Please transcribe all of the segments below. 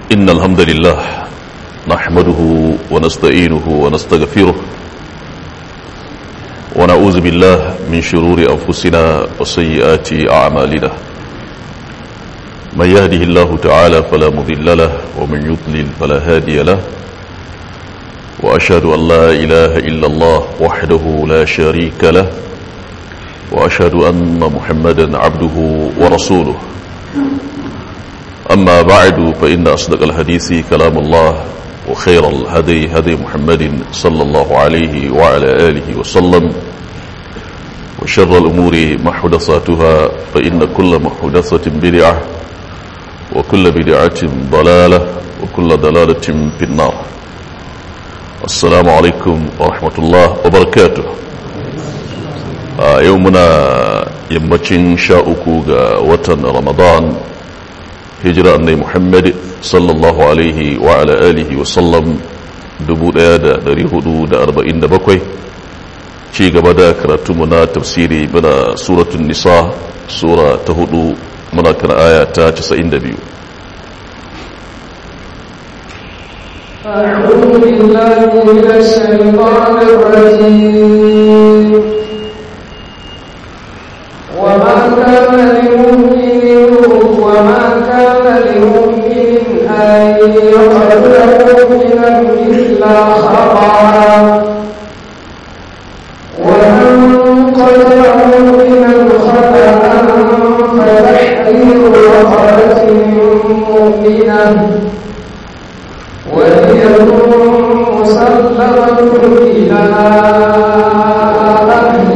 إن الحمد لله نحمده ونستعينه ونستغفره ونعوذ بالله من شرور أنفسنا وسيئات أعمالنا من يهده الله تعالى فلا مضل له ومن يضلل فلا هادي له وأشهد أن لا إله إلا الله وحده لا شريك له وأشهد أن محمدا عبده ورسوله أما بعد فإن أصدق الحديث كلام الله وخير الهدي هدي محمد صلى الله عليه وعلى آله وسلم وشر الأمور محدثاتها فإن كل محدثة بدعة وكل بدعة ضلالة وكل ضلالة في النار السلام عليكم ورحمة الله وبركاته يومنا يمتشن شاءكو وطن رمضان hijira annai muhammad sallallahu alaihi wa ala alihi wa sallam 1447 ci gaba da karatunmu na tafsiri muna suratun nisa sura ta hudu muna kan aya ta 92 أعوذ بالله من الشيطان الرجيم وما كان لمؤمن وما كان لمؤمن أن يقتل مؤمنا إلا خطأ ومن قتل مؤمنا خطأ فتحرير رقبة مؤمنة ودية مسلمة إلى أهله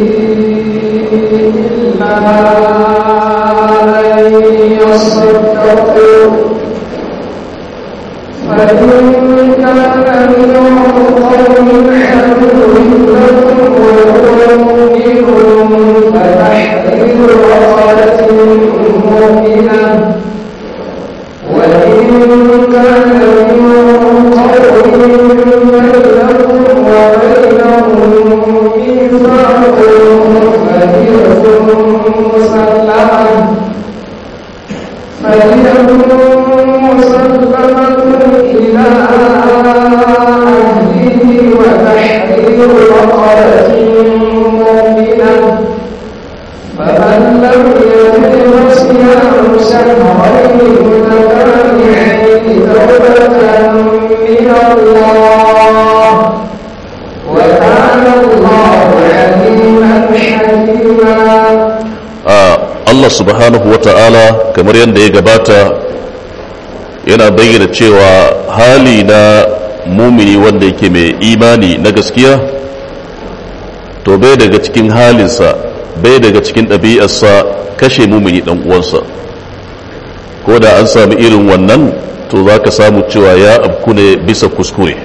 إلا أن يصدقوا فإن كان من قوم عدو لكم وهو مؤمن فتحرير رقبة مؤمنة وإن كان من قوم بينكم وبينهم ميثاق فدية مسلمة فدية مسلمة إلى أهله وتحرير رقبة مؤمنة فمن لم يجد فصيام شهرين متتابعين توبة من الله وكان الله عليما حكيما Allah subhanahu wa ta'ala kamar yadda ya gabata yana bayyana cewa hali na mumini wanda yake mai imani na gaskiya to bai daga cikin halinsa bai daga cikin ɗabi'arsa kashe mumini ɗan uwansa ko da an sami irin wannan to za ka samu cewa ya abku ne bisa kuskure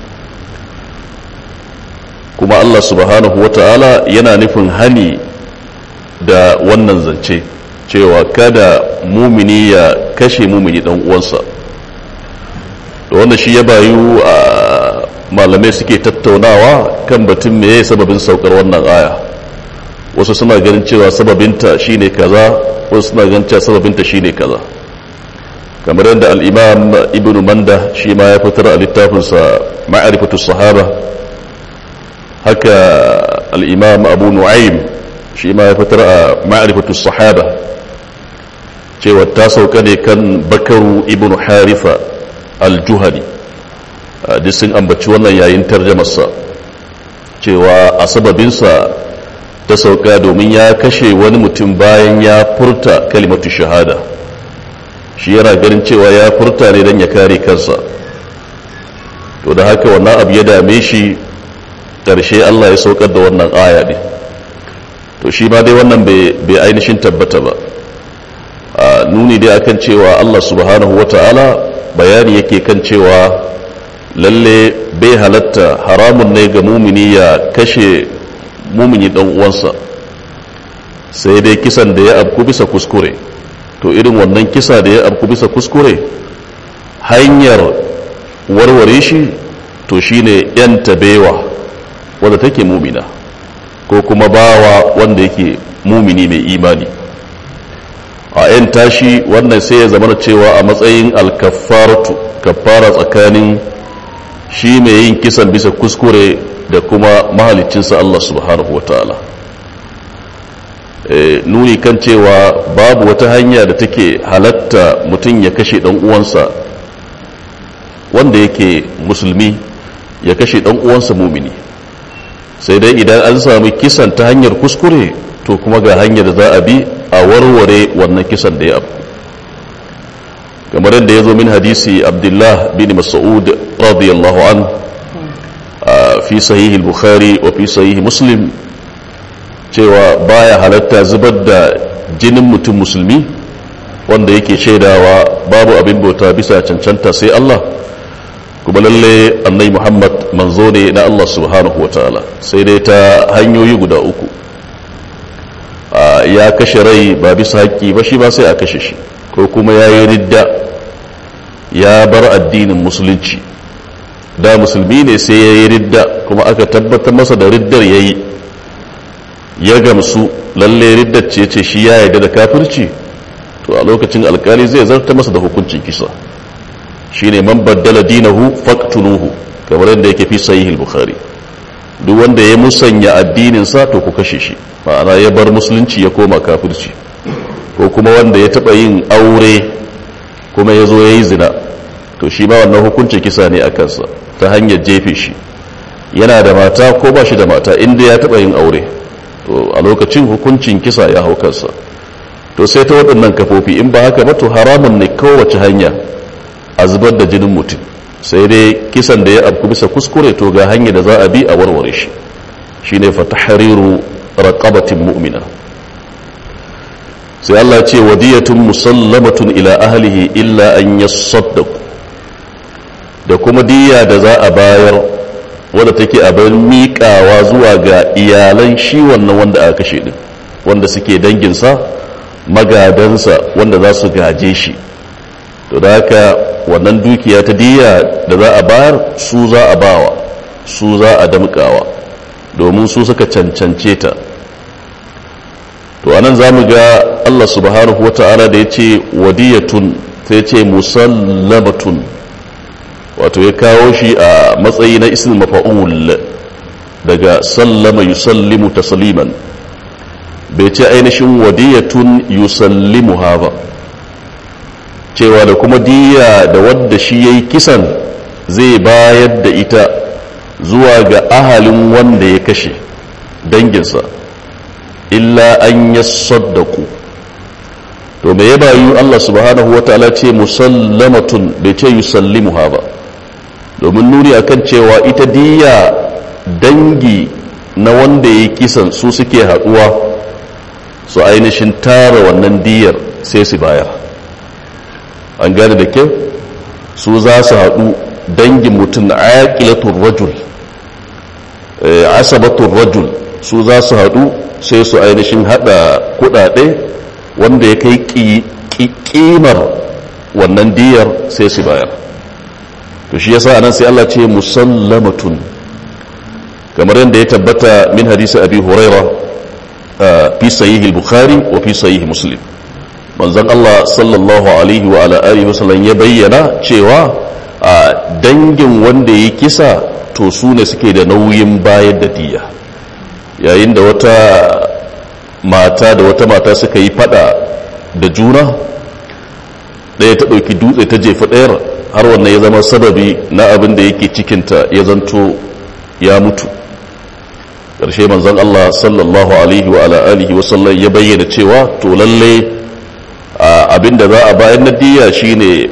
kuma Allah subhanahu wa ta'ala yana nufin hani da wannan zance cewa kada mumini ya kashe mumini dan uwansa da wanda shi ya bayu a malamai suke tattaunawa kan batun meye sababin saukar wannan aya wasu suna ganin cewa sababinta shine kaza wasu suna ganin cewa sababinta shine kaza kamar yadda al-imam ibn manda shi ma ya fitar a littafinsa ma'arifatu sahaba haka al-imam abu nu'aym shi ma ya fitar a ma'arifatu sahaba cewa ta sauka ne kan bakaru ibn harifa al-juhani duk sun ambaci wannan yayin tarjamarsa cewa a sababinsa ta sauka domin ya kashe wani mutum bayan ya furta kalimatu shahada shi yana ganin cewa ya furta ne don ya kare kansa to da haka wannan abu ya dame shi ƙarshe Allah ya saukar da wannan aya ne to shi ma dai wannan bai ainihin tabbata ba a nuni dai akan cewa Allah subhanahu wa ta'ala bayani yake kan cewa lalle bai halatta haramun ne ga mumini ya kashe mumini dan uwansa sai dai kisan da ya abku bisa kuskure to irin wannan kisa da ya abku bisa kuskure hanyar warware shi to shine yan tabewa wadda take mumina ko kuma bawa wanda yake mumini mai imani a yan tashi wannan sai ya zama cewa a matsayin alkafaratu kafara tsakanin shi mai yin kisan bisa kuskure da kuma mahalicinsa Allah subhanahu wa ta'ala nuni kan cewa babu wata hanya da take halatta mutum ya kashe dan uwansa wanda yake musulmi ya kashe dan uwansa mumini sai dai idan an sami kisan ta hanyar kuskure to kuma ga hanyar da za a bi a warware wannan kisan da ya abu kamar yadda ya zo min hadisi abdullah bin mas'ud radiyallahu an fi sahihi bukhari wa fi sahihi muslim cewa baya halatta zubar da jinin mutum musulmi wanda yake shaidawa babu abin bauta bisa cancanta sai Allah kuma lalle annai Muhammad manzo ne na Allah subhanahu wataala sai dai ta hanyoyi guda uku ya kashe rai ba bisa haƙƙi ba shi ba sai a kashe shi ko kuma ya yi ridda ya bar addinin musulunci da musulmi ne sai ya yi ridda kuma aka tabbatar masa da riddar ya yi ya gamsu lalle riddar ce ce shi ya yarda da kafirci to a lokacin alkali zai zarta masa da hukuncin kisa shine man baddala dinahu faqtuluhu kamar yadda yake fi sahih bukhari duk wanda ya musanya addinin sa to ku kashe shi ma'ana ya bar musulunci ya koma kafirci ko kuma wanda ya taba yin aure kuma ya zo ya yi zina to shi ma wannan hukuncin kisa ne a kansa ta hanyar jefe shi yana da mata ko ba shi da mata inda ya taba yin aure to a lokacin hukuncin kisa ya hau kansa to sai ta waɗannan kafofi in ba haka ba to haramun ne kowace hanya a zubar da jinin mutum sai dai kisan da ya abku bisa kuskure to ga hanya da za a bi a warware shi shine fa tahriru raqabatin mu'mina sai Allah ce wadiyatun musallamatun ila ahlihi illa an yasaddaqu da kuma diya da za a bayar wadda take abin miƙawa zuwa ga iyalan shi wannan wanda aka kashe din wanda suke danginsa magadansa wanda za su gaje shi to da haka wannan dukiya ta diya da za a bayar su za a bawa su za a damƙawa domin su suka cancance ta to anan za mu ga Allah subhanahu wa ta'ala da ya ce wadiyatun ta ya ce musallamatun wato ya kawo shi a matsayi na ismin mafa'ul daga sallama yusallimu tasliman bai ce ainihin wadiyatun yusallimuha ba cewa da kuma diya da wadda shi ya yi kisan zai bayar da ita zuwa ga ahalin wanda ya kashe danginsa illa an ya saddaku to me ya bayu Allah subhanahu wa ta'ala ce musallamatun bai ce yusallimuha ba domin nuni akan cewa ita diya dangi na wanda ya kisan su suke haɗuwa su ainihin tara wannan diyar sai su bayar an gane da kyau su za su haɗu dangin mutum na aƙilatun rajul asabatun rajul su za su haɗu sai su ainihin haɗa kuɗaɗe wanda ya kai ƙimar wannan diyar sai su bayar to shi yasa anan sai Allah ce musallamatun kamar yadda ya tabbata min hadisi abi huraira fi sahih al-bukhari wa fi sahih muslim manzon Allah sallallahu alaihi wa ala alihi wasallam ya bayyana cewa a dangin wanda ya kisa to su ne suke da nauyin bayar da diya yayin da wata mata da wata mata suka yi fada da juna ɗaya ta ɗauki dutse ta jefa ɗayar har wannan ya zama sababi na abin da yake cikinta ya zanto ya mutu ƙarshe manzon Allah sallallahu alaihi wa alihi wasallam ya bayyana cewa to lalle abin da za a bayan na diya shine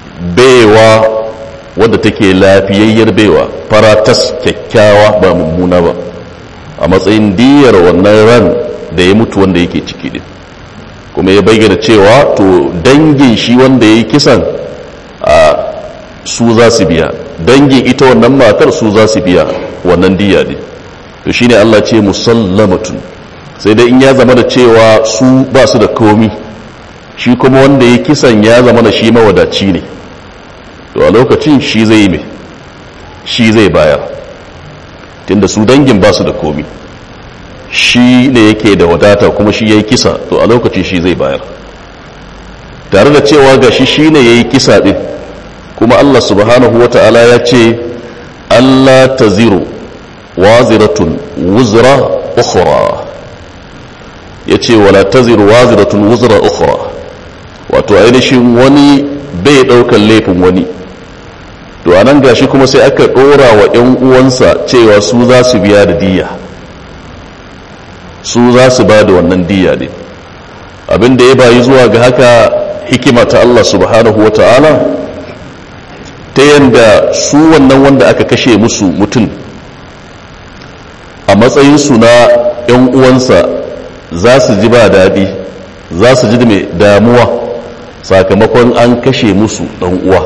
baiwa wadda take lafiyayyar baiwa faratas kyakkyawa ba mummuna ba a matsayin diyar wannan ran da ya mutu wanda yake ciki din kuma ya bayyana cewa to dangin shi wanda ya yi kisan a su za su biya dangin ita wannan matar su za su biya wannan diya ne to shine Allah ce musallamatun sai dai in ya zama da cewa su ba su da komi shi kuma wanda ya kisan ya zama da shi mawadaci ne to a lokacin shi zai yi shi zai bayar tunda su dangin ba su da komi shi ne yake da wadata kuma shi ya yi kisa to a lokacin shi zai bayar tare da cewa gashi shine yayi kisa din kuma Allah subhanahu wata'ala ya ce Allah taziru waziratun wuzra ukhra yace wala taziru waziratun wuzra ukhra wato ainihin wani bai daukan laifin wani to anan gashi kuma sai aka dora wa ƴan uwansa cewa su za su biya da diya su za su ba da wannan diya ne abin da ya bayi zuwa ga haka hikima ta Allah subhanahu wa ta'ala ta yadda su wannan wanda aka kashe musu mutum a matsayinsu na 'yan uwansa za su ji ba daɗi za su ji mai damuwa sakamakon an kashe musu ɗan uwa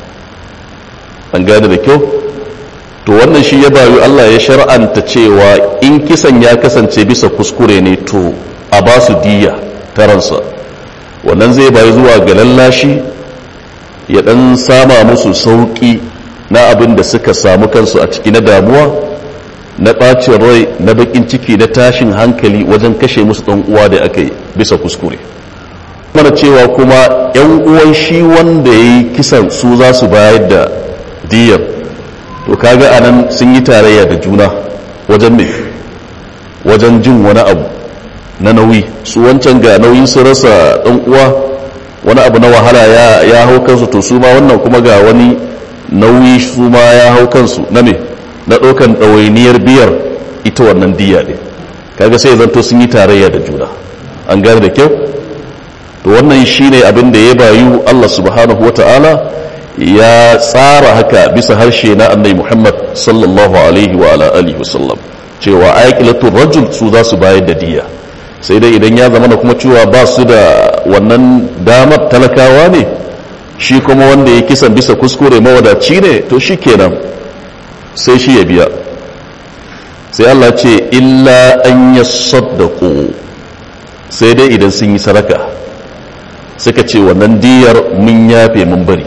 an gane da kyau to wannan shi ya bayu Allah ya shar'anta cewa in kisan ya kasance bisa kuskure ne to a ba su diya ta ransa wannan zai bayu zuwa ga lallashi ya dan sama musu sauki na abin da suka samu kansu a ciki na damuwa na ɓacin rai na bakin ciki na tashin hankali wajen kashe musu ɗan uwa da aka yi bisa kuskure mana cewa kuma 'yan uwan shi wanda ya yi kisan su za su bayar da diyar to kaga anan sun yi tarayya da juna wajen mai wajen jin wani abu na nauyi su wancan ga nauyin su rasa dan uwa wani abu na wahala ya ya hau kansu to su ma wannan kuma ga wani nauyi su ma ya hau kansu na me na ɗaukan ɗawainiyar biyar ita wannan diya ne kaga sai zanto sun yi tarayya da juna an gane da kyau to wannan shine abin da ya bayu Allah subhanahu wata'ala ya tsara haka bisa harshe na annabi Muhammad sallallahu alaihi wa ala alihi wasallam cewa aikilatul rajul su za su bayar da diya sai dai idan ya zama da kuma cewa ba su da wannan damar talakawa ne shi kuma wanda ya kisan bisa kuskure mawadaci ne to shi kenan sai shi ya biya sai Allah ce illa an ya saddaku sai dai idan sun yi sadaka suka ce wannan diyar mun yafe mun bari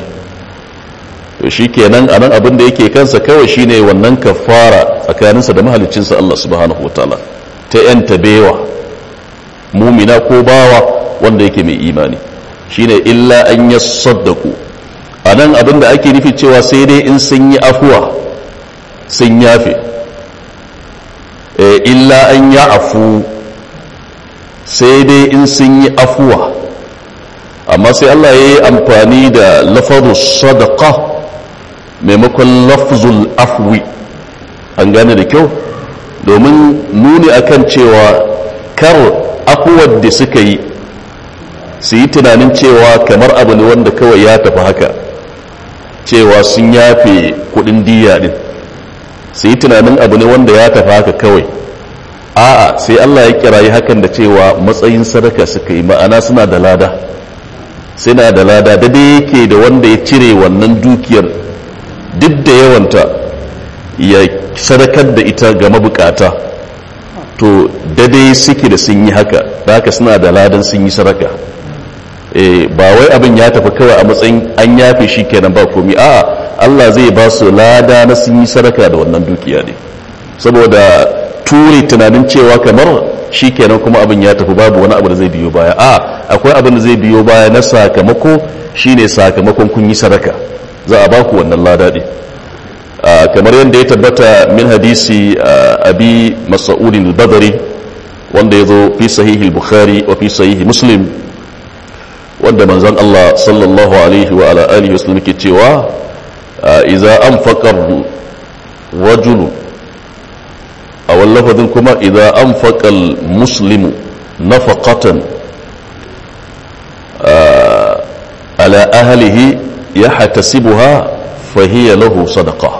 to shi kenan a nan abin da yake kansa kawai shine wannan kafara tsakaninsa da mahalicinsa Allah subhanahu wataala ta yanta bewa mumina ko bawa wanda yake mai imani shine illa an ya saddaku a nan abin da ake nufi cewa sai dai in sun yi afuwa sun yafe illa an ya afu sai dai in sun yi afuwa amma sai Allah ya yi amfani da lafazu sadaka maimakon lafzul afwi an gane da kyau domin nuni akan cewa kar afuwar da suka yi su yi tunanin cewa kamar abu ne wanda kawai ya tafi haka cewa sun yafe kudin diya din su yi tunanin abu ne wanda ya tafi haka kawai a'a sai Allah ya kirayi hakan da cewa matsayin sadaka suka yi ma'ana suna da lada suna da lada da dai yake da wanda ya cire wannan dukiyar duk da yawanta ya sadakar da ita ga mabukata to dai suke da sun yi haka da haka suna da ladan sun yi sadaka ba wai abin ya tafi kawai a matsayin an yafe shi kenan ba komi a Allah zai ba su lada na sun yi sadaka da wannan dukiya ne saboda ture tunanin cewa kamar shi kenan kuma abin ya tafi babu wani abu da zai biyo baya a akwai abin da zai biyo baya na sakamako shine sakamakon kun yi sadaka za a baku wannan lada ne kamar yadda ya tabbata min hadisi abi mas'udin al-badri wanda ya zo fi sahihi al-bukhari wa fi sahihi muslim wanda manzon Allah sallallahu alaihi wa ala alihi wasallam ke cewa idza anfaqa rajulu a wallafazin kuma idza anfaqa al-muslimu nafaqatan ala ahlihi yahtasibuha fahiya lahu sadaqah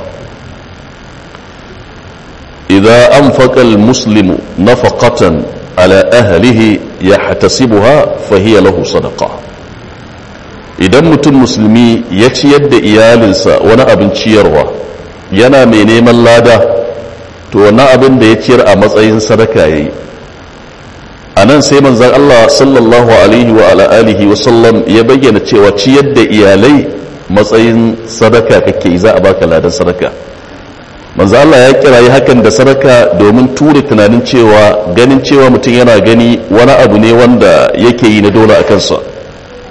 إذا أنفق المسلم نفقة على أهله يحتسبها فهي له صدقة idan mutum musulmi ya ciyar da iyalinsa wani abin ciyarwa yana mai neman lada to wani abin da ya ciyar a matsayin sadaka ya yi a nan sai manzan Allah sallallahu alaihi wa alihi wa sallam ya bayyana cewa ciyar da iyalai matsayin sadaka kake za a baka ladan sadaka manzo Allah ya kirayi hakan da sadaka domin ture tunanin cewa ganin cewa mutum yana gani wani abu ne wanda yake yi na dole a kansa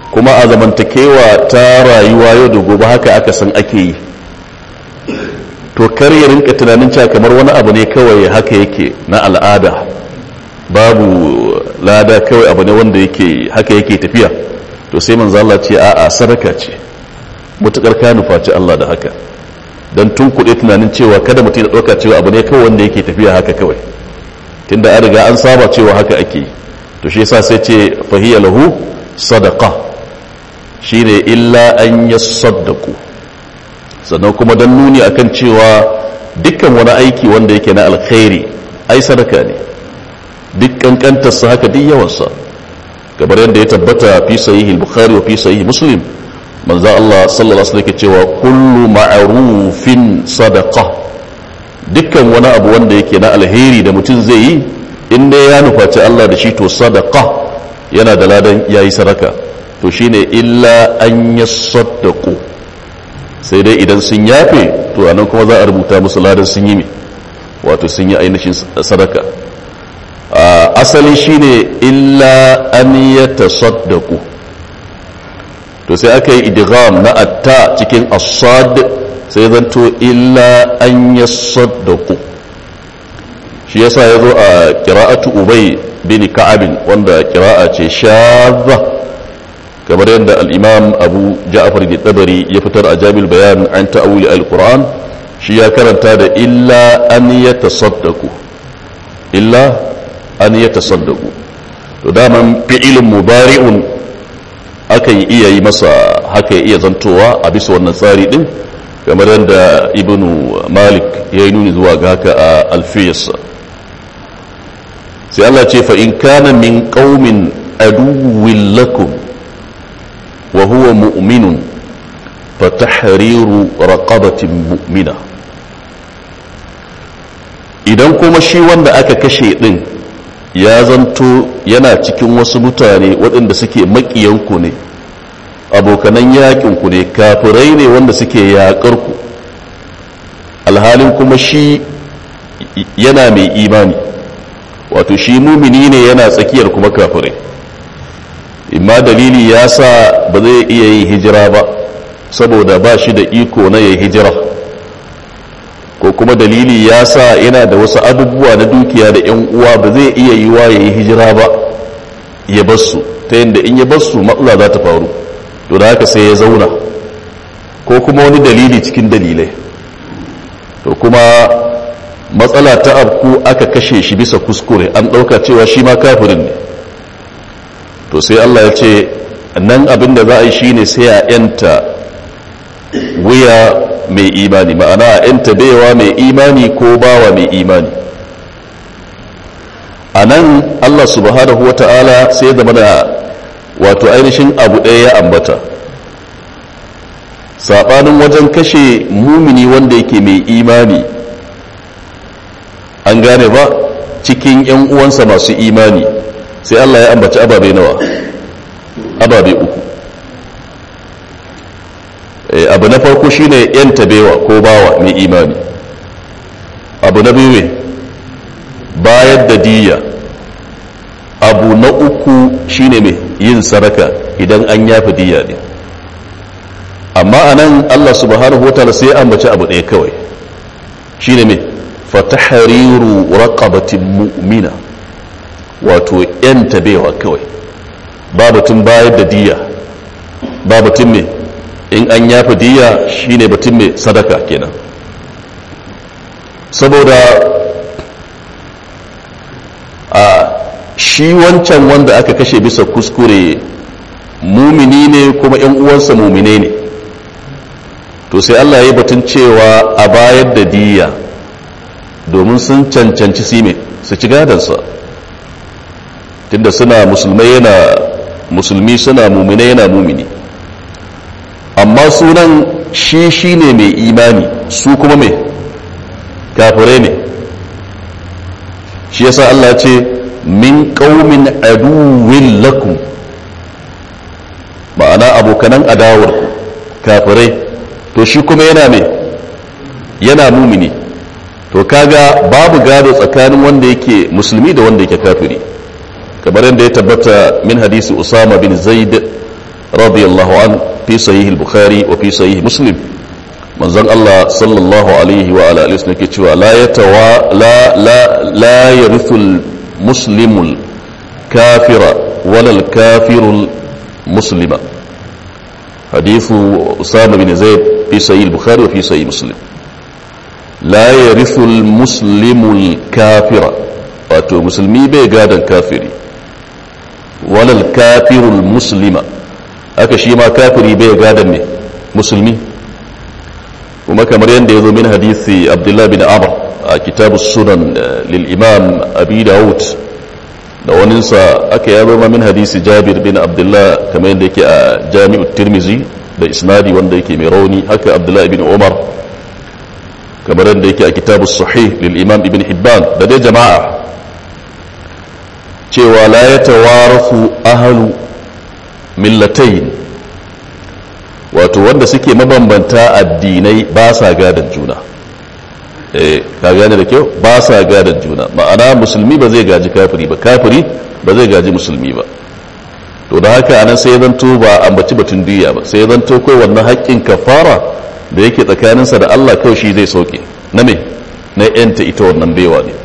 kuma a zamantakewa ta rayuwa yau da gobe haka aka san ake yi to kar ya rinka tunanin cewa kamar wani abu ne kawai haka yake na al'ada babu lada kawai abu ne wanda yake haka yake tafiya to sai manzo Allah ce a'a sadaka ce mutukar ka nufaci Allah da haka dan tun kuɗe tunanin cewa kada mutum ya ɗauka cewa abu ne kawai wanda yake tafiya haka kawai tunda an riga an saba cewa haka ake yi to shi yasa sai ce fahiya lahu sadaqa shine illa an yasaddaqu sannan kuma dan nuni akan cewa dukkan wani aiki wanda yake na alkhairi ai sadaka ne duk kankantar sa haka duk yawan sa kamar yadda ya tabbata fi sahihi al-bukhari wa fi sahihi muslim manzo Allah sallallahu alaihi wasallam yake cewa kullu ma'rufin sadaqa dukkan wani abu wanda yake na alheri da mutum zai yi in dai ya nufaci Allah da shi to sadaqa yana da ladan yayi sadaka to shine illa an yasaddaqu sai dai idan sun yafe to anan kuma za a rubuta musu ladan sun yi me wato sun yi ainihin sadaka asali shine illa an yatasaddaqu to sai aka yi idgham na atta cikin as-sad sai zanto illa an yasaddaqu shi yasa yazo a qira'atu ubay bin ka'ab wanda qira'a ce shadha kamar yadda al-imam abu ja'far al-tabari ya fitar a jami'ul bayan an ta'awili al-qur'an shi ya karanta da illa an yatasaddaqu illa an yatasaddaqu to daman fi'ilun mubari'un akan iya yi masa haka ya iya zantowa a bisa wannan tsari din kamar yadda ibnu malik ya yi nuni zuwa ga haka a alfiyarsa sai Allah ce fa in kana min qaumin aduwwin lakum wa huwa mu'minun fa tahriru raqabatin mu'mina idan kuma shi wanda aka kashe din ya zanto yana cikin wasu mutane waɗanda suke maƙiyanku ne abokanan yaƙinku ne kafirai ne wanda suke yaƙarku alhalin kuma shi yana mai imani wato shi mumini ne yana tsakiyar kuma kafirai imma dalili ya sa ba zai iya yin hijira ba saboda ba shi da iko na ya hijira ko kuma dalili ya sa yana da wasu abubuwa na dukiya da 'yan uwa ba zai iya yi wa ya yi hijira ba ya basu ta yadda in ya basu matsala za ta faru to da haka sai ya zauna ko kuma wani dalili cikin dalilai to kuma matsala ta abku aka kashe shi bisa kuskure an ɗauka cewa shi ma kafirin ne to sai Allah ya ce nan abin da za a yi shine sai a 'yanta wuya mai imani ma'ana yanta baiwa mai imani ko bawa mai imani a nan allah subhanahu wa ta'ala sai zama da wato ainihin abu ɗaya ya ambata saɓanin wajen kashe mumini wanda yake mai imani an gane ba cikin 'yan uwansa masu imani sai allah ya ambaci ababe nawa ababe uku abu na farko shine yan tabewa ko bawa mai imani abu na biyu bayar da diya abu na uku shine mai yin sadaka idan an yafi diya ne amma a nan allah subhanahu wa ta'ala sai ambaci abu ɗaya kawai shine mai fatahariru raqabatin mu'mina wato yan tabewa kawai babatun bayar da diya babatun mai in an yafi diya shine batun mai sadaka kenan saboda a shi wancan wanda aka kashe bisa kuskure mumini ne kuma yan uwansa mumine ne to sai Allah ya batun cewa a bayar da diya domin sun cancanci sime su ci gadansa tunda suna musulmai yana musulmi suna mumine yana mumini amma sunan shi shi ne mai imani su kuma mai kafirai ne shi yasa Allah ce min ƙaumin aduwin lakum ma'ana abokanan adawarku kafirai to shi kuma yana mai yana mumini to kaga babu gado tsakanin wanda yake musulmi da wanda yake kafiri kamar yadda ya tabbata min hadisi usama bin zaid radiyallahu an fi sahih al-bukhari wa fi sahih muslim manzon Allah sallallahu alaihi wa ala alihi wasallam ke cewa la yatawa la la la yarithu al-muslimul kafira wala al-kafirul muslima حديث أسامة بن زيد في صحيح البخاري وفي صحيح مسلم لا يرث المسلم الكافر wato musulmi bai gadon kafiri walal kafirul muslima aka shi ma kafiri bai gadon ne musulmi kuma kamar yadda ya zo min hadisi abdullah bin amr a kitabu sunan lil imam abi dawud da waninsa aka ya zama min hadisi jabir bin abdullah kamar yadda yake a jami'u tirmizi da isnadi wanda yake mai rauni haka abdullah ibn umar kamar yadda yake a kitabu sahih lil imam ibn hibban da dai jama'a cewa la ya tawarafu ahlu millatain wato wanda suke mabambanta addinai ba sa gadon juna eh ka gane da kyau ba sa gadon juna ma'ana musulmi ba zai gaji kafiri ba kafiri ba zai gaji musulmi ba to da haka anan sai zanto ba ambaci batun diya ba sai zanto kai wannan haƙƙin kafara da yake tsakaninsa da Allah kawai shi zai sauke na me na yanta ita wannan baiwa ne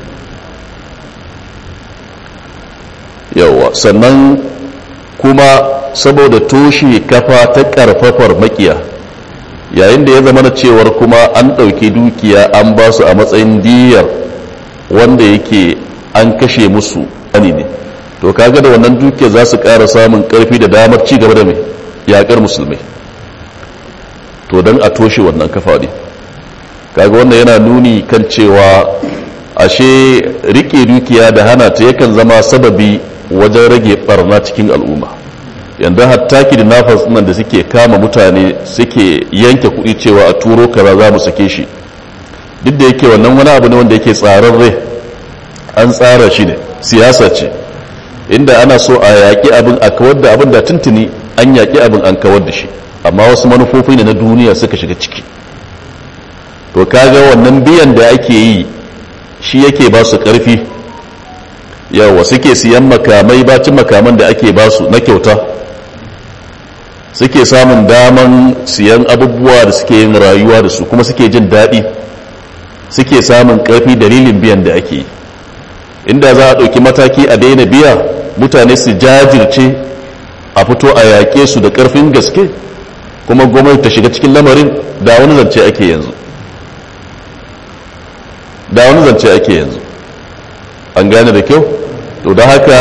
yawa sannan kuma saboda toshe kafa ta karfafar makiya yayin da ya zama na cewar kuma an ɗauki dukiya an ba su a matsayin diyar wanda yake an kashe musu wani ne to kaga da wannan dukiya za su ƙara samun ƙarfi da damar ci gaba da mai yaƙar musulmai to don a toshe wannan kafa ne kaga wannan yana nuni kan cewa ashe rike dukiya da hana ta yakan zama sababi wajen rage barna cikin al'umma yanda hatta kidnappers nan da suke kama mutane suke yanke kuɗi cewa a turo kaza za mu sake shi duk da yake wannan wani abu ne wanda yake tsararre an tsara shi ne siyasa ce inda ana so a yaƙi abin a kawar da abin da tuntuni an yaƙi abin an kawar da shi amma wasu manufofi ne na duniya suka shiga ciki to kaga wannan biyan da ake yi shi yake ba su ƙarfi yawa suke siyan makamai bacin makaman da ake ba su na kyauta suke samun daman siyan abubuwa da suke yin rayuwa da su kuma suke jin daɗi suke samun ƙarfi dalilin biyan da ake yi inda za a ɗauki mataki a daina biya mutane su jajirce a fito a yaƙe su da ƙarfin gaske kuma gwamnati ta shiga cikin lamarin da wani zance ake yanzu da wani zance ake yanzu an gane da kyau to da haka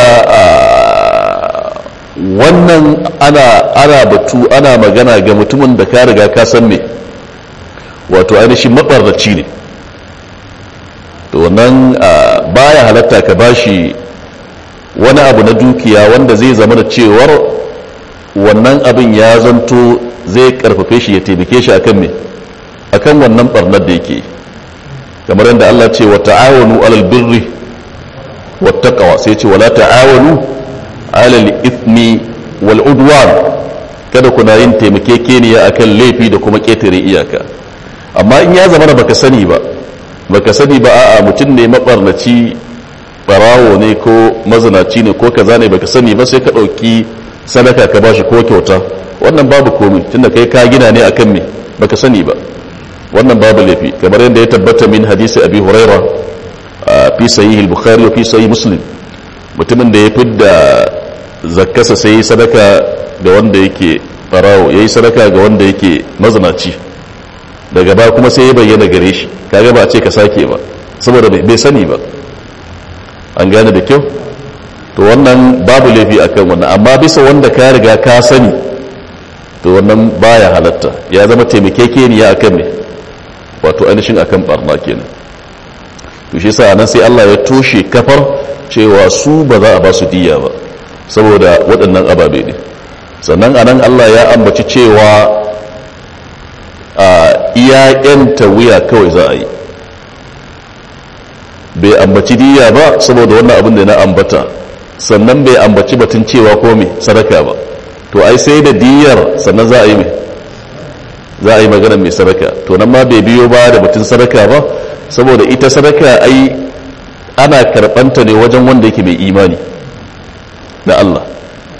wannan ana ana batu ana magana ga mutumin da ka riga ka san me wato ainihin mabarraci ne to wannan baya halatta ka bashi wani abu na dukiya wanda zai zama da cewar wannan abin ya zanto zai karfafe shi ya taimake shi akan me akan wannan barnar da yake kamar yadda Allah ce wa ta'awanu alal birri wattaqwa sai ce wala ta'awanu alal ithmi wal udwan kada kuna yin taimakekeniya akan laifi da kuma ketare iyaka amma in ya zama da baka sani ba baka sani ba a'a mutum ne mabarnaci barawo ne ko mazinaci ne ko kaza ne baka sani ba sai ka ɗauki sadaka ka bashi ko kyauta wannan babu komai tunda kai ka gina ne akan me baka sani ba wannan babu laifi kamar yadda ya tabbata min hadisi abi huraira fi sahih al-bukhari wa fi sahih muslim mutumin da ya fidda zakkasa sai sadaka ga wanda yake barawo yayi sadaka ga wanda yake mazinaci daga ba kuma sai ya bayyana gare shi kaga ba a ce ka sake ba saboda bai sani ba an gane da kyau to wannan babu laifi akan wannan amma bisa wanda ka riga ka sani to wannan baya halatta ya zama taimakekeniya akan ne wato ainihin akan barna kenan to shi yasa nan sai Allah ya toshe kafar cewa su ba za a ba su diya ba saboda waɗannan ababe ne sannan anan Allah ya ambaci cewa a iya yanta wuya kawai za a yi bai ambaci diya ba saboda wannan abin da na ambata sannan bai ambaci batun cewa ko me sadaka ba to ai sai da diyar sannan za a yi mai za a yi magana mai sadaka to nan ma bai biyo ba da batun sadaka ba saboda ita sadaka ai ana karɓanta ne wajen wanda yake mai imani da Allah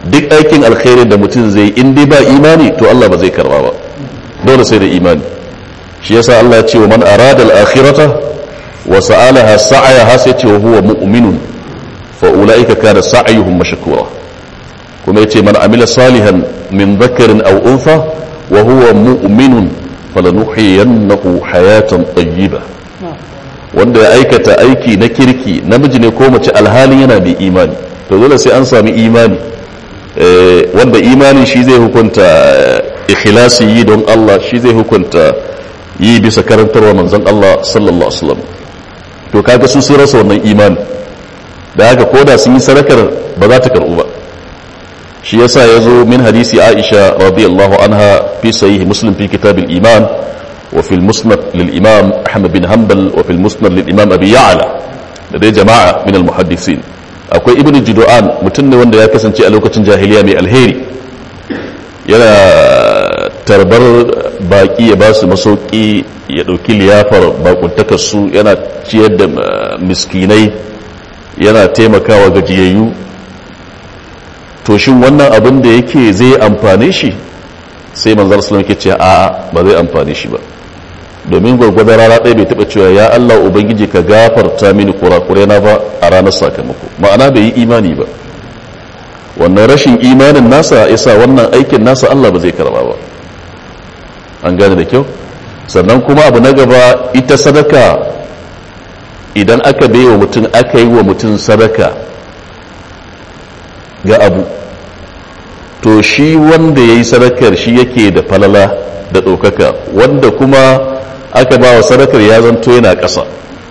duk aikin alkhairi da mutum zai in dai ba imani to Allah ba zai karba ba dole sai da imani shi yasa Allah ya ce wa man arada al-akhirata wa sa'alaha sa'ayaha sai ce wa huwa mu'minun fa ulaika kana sa'yuhum mashkura kuma yace man amila salihan min dhakarin aw untha wa huwa mu'minun falanuhyiyannahu hayatan tayyiba wanda ya aikata aiki na kirki namiji ne ko mace alhalin yana da imani to dole sai an sami imani wanda imani shi zai hukunta ikhlasi yi don Allah shi zai hukunta yi bisa karantarwa manzon Allah sallallahu alaihi wasallam to kaga su sun rasa wannan imani da haka koda sun yi sadakar ba za ta karbu ba shi yasa yazo min hadisi Aisha radiyallahu anha fi sahih Muslim fi kitab al-iman wa fi al-musnad lil imam Ahmad bin Hanbal wa fi al-musnad lil imam Abi Ya'la da dai jama'a min al-muhaddisin akwai ibnu Judu'an mutum ne wanda ya kasance a lokacin jahiliya mai alheri yana tarbar baki ya ba su masauki ya ɗauki liyafar bakuntakarsu yana ciyar da miskinai yana taimakawa gajiyayyu to shin wannan abin da yake zai amfane shi sai manzar sulam yake ce a'a ba zai amfane shi ba domin gwargwadon rana ɗaya bai taɓa cewa ya Allah ubangiji ka gafarta mini kurakure na ba a ranar sakamako ma'ana bai yi imani ba wannan rashin imanin nasa isa wannan aikin nasa Allah ba zai karba ba an gane da kyau sannan kuma abu na gaba ita sadaka idan aka bai wa mutum aka yi wa mutum sadaka ga abu to shi wanda ya yi sadakar shi yake da falala da ɗaukaka wanda kuma aka ba wa sadakar ya zanto yana ƙasa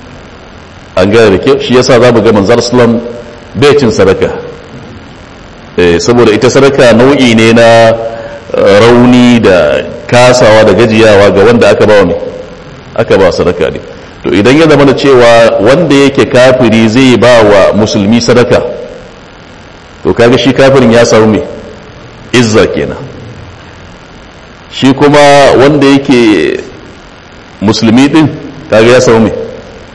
an gane da kyau shi yasa za mu ga manzar islam bai cin sadaka saboda ita sadaka nau'i ne na rauni da kasawa da gajiyawa ga wanda aka ba ne aka ba sadaka ne to idan ya zama da cewa wanda yake kafiri zai ba wa musulmi sadaka to kaga shi kafirin ya samu mai izza kenan shi kuma wanda yake musulmi din kaga ya samu mai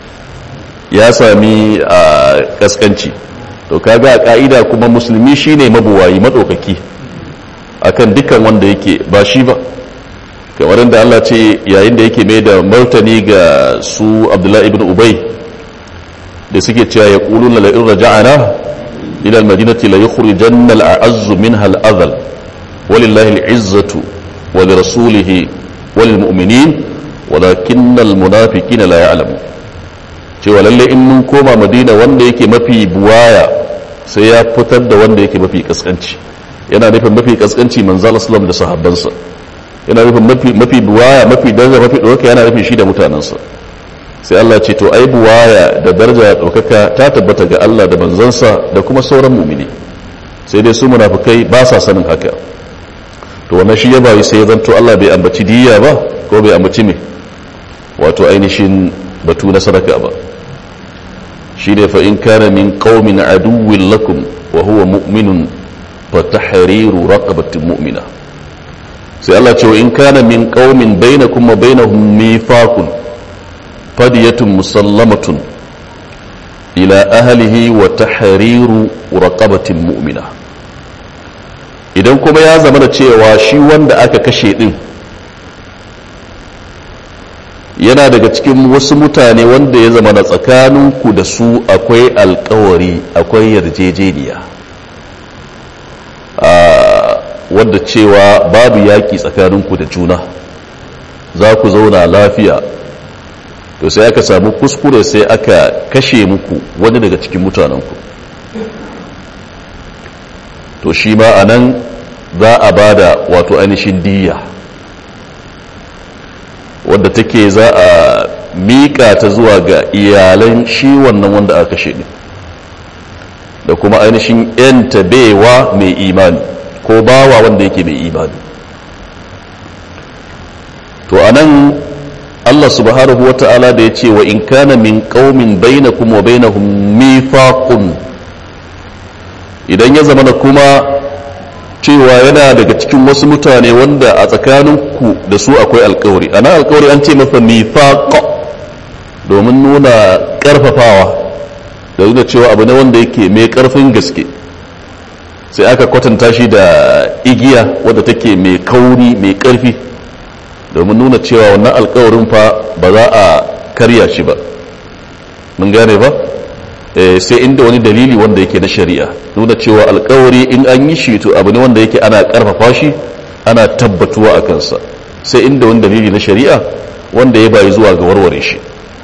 ya sami a kaskanci to kaga a ka'ida kuma musulmi shine mabuwayi madaukaki akan dukkan wanda yake ba shi ba kamar da Allah ce yayin da yake mai da martani ga su Abdullahi ibn Ubay da suke cewa ya quluna la in raja'ana ila al-madinati la yukhrijanna al-a'azzu minha al-adhal walillahi al-izzatu wa li rasulihi wa lil mu'minin walakinna al-munafiqina la ya'lamun cewa lalle in mun koma madina wanda yake mafi buwaya sai ya fitar da wanda yake mafi kaskanci yana nufin mafi kaskanci manzal islam da sahabbansa yana nufin mafi mafi buwaya mafi daraja mafi ɗaukaka yana nufin shi da mutanensa sai Allah ce to ai buwaya da daraja da ɗaukaka ta tabbata ga Allah da manzansa da kuma sauran mumini sai dai su munafukai ba sa sanin haka to wannan shi ya bayi sai ya zanto Allah bai ambaci diya ba ko bai ambaci me wato ainihin batu na sadaka ba shi ne fa in kana min qaumin aduwwin lakum wa huwa mu'minun fa tahriru raqabatin mu'mina sai Allah ce wa in kana min qaumin bainakum wa bainahum mithaqun fadiyatun musallamatun ila ahlihi wa tahriru raqabatin mu'mina idan kuma ya zama da cewa shi wanda aka kashe din yana daga cikin wasu mutane wanda ya zama na tsakaninku da su akwai alkawari akwai yarjejeniya wadda cewa babu yaƙi tsakaninku da juna za ku zauna lafiya to sai aka samu kuskure sai aka kashe muku wani daga cikin mutanenku to shi ma a nan za a ba da wato ainihin diya wadda take za a miƙa ta zuwa ga iyalan shi wannan wanda aka kashe ne da kuma ainihin yanta baiwa mai imani ko bawa wanda yake mai imani to anan Allah subhanahu wa ta'ala da ya ce wa in kana min qaumin bainakum wa bainahum mithaqun idan ya zama kuma cewa yana daga cikin wasu mutane wanda a tsakaninku da su akwai alkawari ana alkawari an ce masa mithaq domin nuna karfafawa da nuna cewa abu ne wanda yake mai karfin gaske sai aka kwatanta shi da igiya wadda take mai kauri mai karfi domin nuna cewa wannan alkawarin fa ba za a karya shi ba mun gane ba sai inda wani dalili wanda yake na shari'a nuna cewa alkawari in an yi shi to abu ne wanda yake ana karfafa shi ana tabbatuwa a kansa sai inda wani dalili na shari'a wanda ya bayi zuwa ga warware shi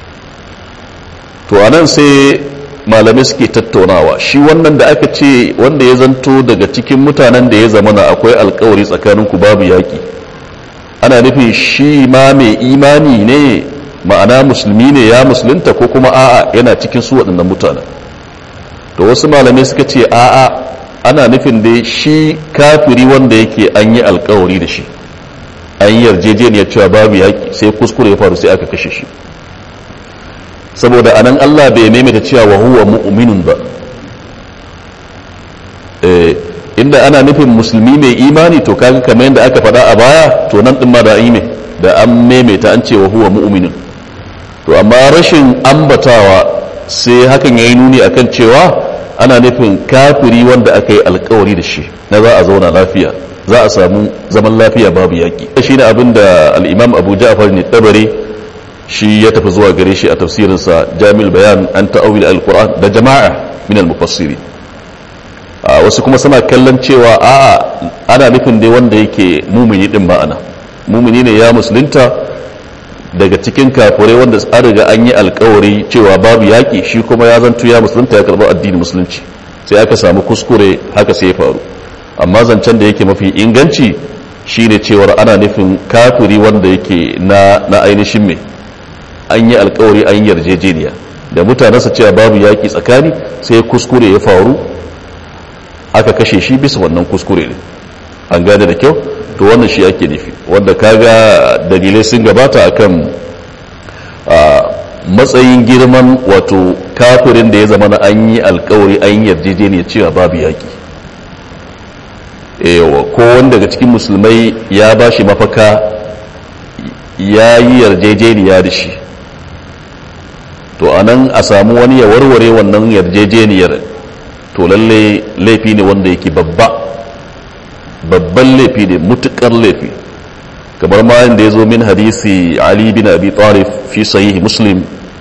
to anan sai malamai suke tattaunawa shi wannan da aka ce wanda ya zanto daga cikin mutanen da ya zamana akwai alkawari tsakaninku babu yaƙi ana nufin shi ma mai imani ne ma'ana musulmi ne ya musulunta ko kuma a'a yana cikin su waɗannan mutanen to wasu malamai suka ce a'a ana nufin dai shi kafiri wanda yake an yi alkawari da shi an yi yarjejeniyar cewa babu yaƙi sai kuskure ya faru sai aka kashe shi saboda anan Allah bai maimaita cewa wa huwa mu'minun ba inda ana nufin musulmi mai imani to kaga kamar yadda aka faɗa a baya to nan din ma da yi da an maimaita an ce wa huwa mu'minun to amma rashin ambatawa sai hakan yayi nuni akan cewa ana nufin kafiri wanda aka yi alkawari da shi na za a zauna lafiya za a samu zaman lafiya babu yaƙi shi ne abin da al'imam abu ja'far ne tabari shi ya tafi zuwa gare shi a tafsirinsa jami'ul bayan an ta'awil al-qur'an da jama'a min al-mufassiri wasu kuma suna kallon cewa a ana nufin dai wanda yake mumini din ma'ana mumini ne ya musulunta daga cikin kafirai wanda an riga an yi alkawari cewa babu yaƙi shi kuma ya zanto ya musulunta ya karɓi addinin musulunci sai aka samu kuskure haka sai ya faru amma zancen da yake mafi inganci shine cewar ana nufin kafiri wanda yake na na ainihin mai an yi alkawari an yi yarjejeniya da mutanensa cewa babu yaƙi tsakani sai kuskure ya faru aka kashe shi bisa wannan kuskure ne an gane da kyau to wannan shi ake nufi wanda kaga dalilai sun gabata akan matsayin girman wato kafirin da ya zama na an yi alkawari an yi yarjejeniya cewa babu yaƙi yawa ko wanda daga cikin musulmai ya ba shi mafaka ya yi yarjejeniya da shi to a nan a samu wani ya warware wannan yarjejeniyar to lalle laifi ne wanda yake babba babban laifi ne mutukar laifi kamar ma da ya zo min hadisi ali bin abi talib fi sahihi muslim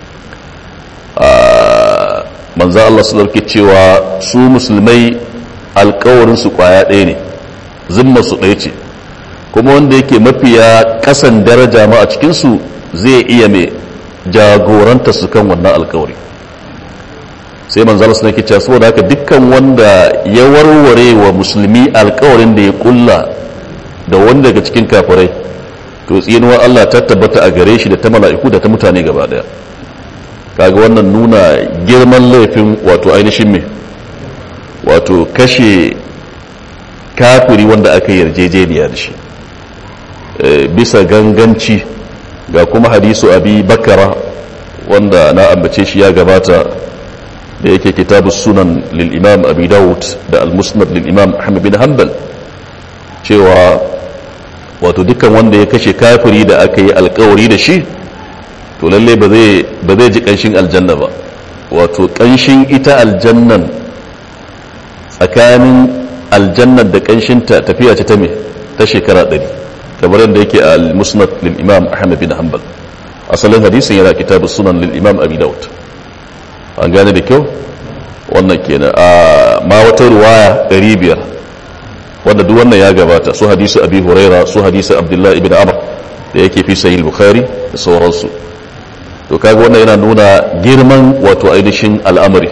manzo Allah su dauke cewa su musulmai alkawarin su kwaya ɗaya ne zimma su ɗaya ce kuma wanda yake mafiya kasan daraja ma a cikinsu zai iya mai jagoranta su kan wannan alkawari sai manzala suna ke cewa saboda haka dukkan wanda ya warware wa musulmi alkawarin da ya kulla da wanda daga cikin kafirai to tsinuwar Allah ta tabbata a gare shi da ta mala'iku da ta mutane gaba daya kaga wannan nuna girman laifin wato ainihin me wato kashe kafiri wanda aka yarjejeniya da shi bisa ganganci ga kuma hadisu abi bakara wanda na ambace shi ya gabata da yake kitabu sunan lil'imam abi dawud da al-musnad lil'imam ahmad bin hanbal cewa wato dukkan wanda ya kashe kafiri da aka yi alkawari da shi to lalle ba zai ji kanshin aljanna ba wato kanshin ita aljannan tsakanin aljannan da kanshinta tafiya ce ta me ta shekara ɗari kamar yadda yake al-musnad lil'imam ahmad bin hanbal asalin hadisin yana kitabu sunan lil'imam abi dawud an gane da kyau wannan kenan a ma wata ruwaya 500 wanda duk wannan ya gabata su hadisu abi huraira su hadisu abdullahi ibn amr da yake fi sahih bukhari da sauransu to kaga wannan yana nuna girman wato ainihin al'amari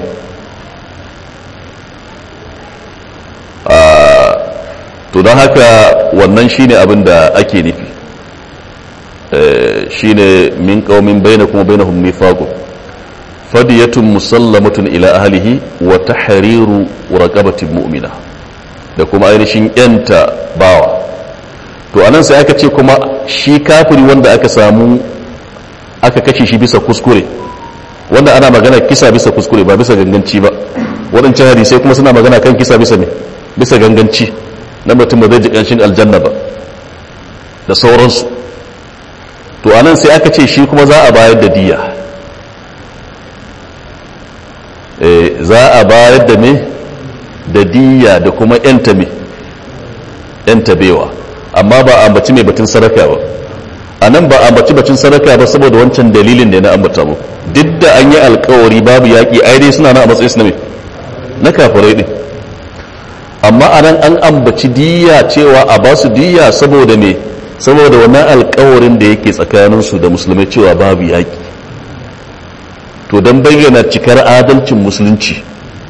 to don haka wannan shine abin da ake nufi shine min qaumin bainakum wa bainahum mithaqun fadiyatun musallamatun ila ahlihi wa tahriru raqabatin mu'mina da kuma ainihin yanta bawa to anan sai aka ce kuma shi kafiri wanda aka samu aka kashe shi bisa kuskure wanda ana magana kisa bisa kuskure ba bisa ganganci ba waɗancan hadisai kuma suna magana kan kisa bisa ne bisa ganganci na mutum ba zai ji ƙanshin aljanna ba da sauransu to anan sai aka ce shi kuma za a bayar da diya za a bayar da ne da diya da kuma yanta me yanta bewa amma ba a ambaci mai batun sadaka ba a nan ba a ambaci batun sadaka ba saboda wancan dalilin da na ambata mu duk da an yi alkawari babu yaƙi ai dai suna na a matsayin su na me na kafirai din amma a nan an ambaci diya cewa a ba su diya saboda me saboda wannan alkawarin da yake tsakaninsu da musulmai cewa babu yaƙi to don bayyana cikar adalcin musulunci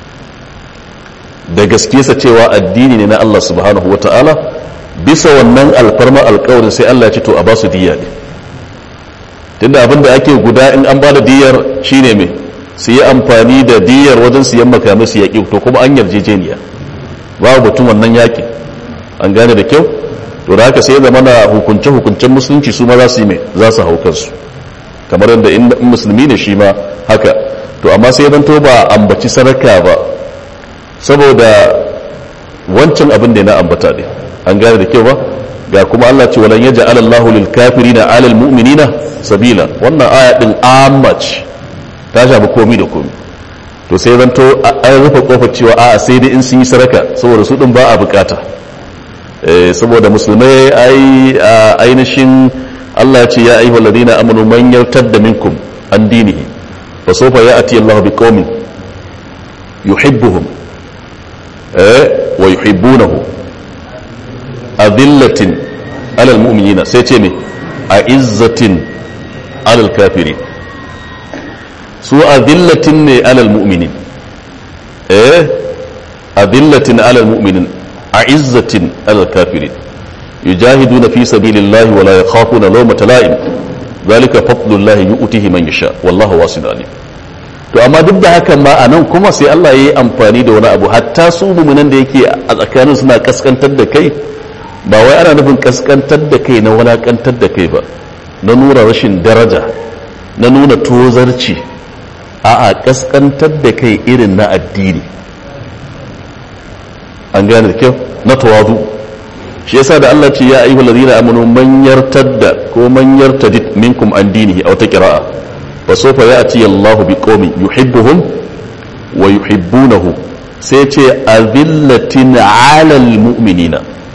da gaske sa cewa addini ne na Allah subhanahu wa ta'ala bisa wannan alfarma alkawarin sai Allah ya ce to a ba su diya ne tunda abin da ake guda in an ba da diyar shine me su yi amfani da diyar wajen siyan makamai su yaƙi to kuma an yarjejeniya babu batun wannan yaƙi an gane da kyau to da haka sai zama na hukunce-hukuncen musulunci su ma za su yi mai za su hau kansu kamar yadda in musulmi ne shi ma haka to amma sai zan to ba ambaci sadaka ba saboda wancan abin da na ambata ne an gane da kyau ba ga kuma Allah ce walan yaja alallahu lil kafirina alal mu'minina sabila wannan aya din ammac ta shafi komi da komi to sai zan to an rufe kofar cewa a'a sai dai in sun yi sadaka saboda su din ba a bukata saboda musulmai ai ainihin Allah ce ya ayyuhal ladina amanu man yartadda minkum an dinihi fa sawfa ya'ti Allah bi qaumin yuhibbuhum eh wa yuhibbunahu adillatin alal mu'minina sai ce me a'izzatin alal kafirin su adillatin ne alal mu'minin eh adillatin alal mu'minin أعزة على الكافرين يجاهدون في سبيل الله ولا يخافون لومة لائم ذلك فضل الله يؤتيه من يشاء والله واسع عليم to amma duk da hakan ma a nan kuma sai Allah ya yi amfani da wani abu hatta su mumunan da yake a tsakanin suna kaskantar da kai ba wai ana nufin kaskantar da kai na walakantar da kai ba na nuna rashin daraja na nuna tozarci a'a kaskantar da kai irin na addini an gane da kyau na tawadu shi yasa da Allah ce ya ayyuhal ladina amanu man yartadda ko man yartadid minkum an dinihi aw ta qira'a fa sawfa ya'ti Allahu biqaumin yuhibbuhum wa yuhibbunahu sai ce azillatin 'alal mu'minina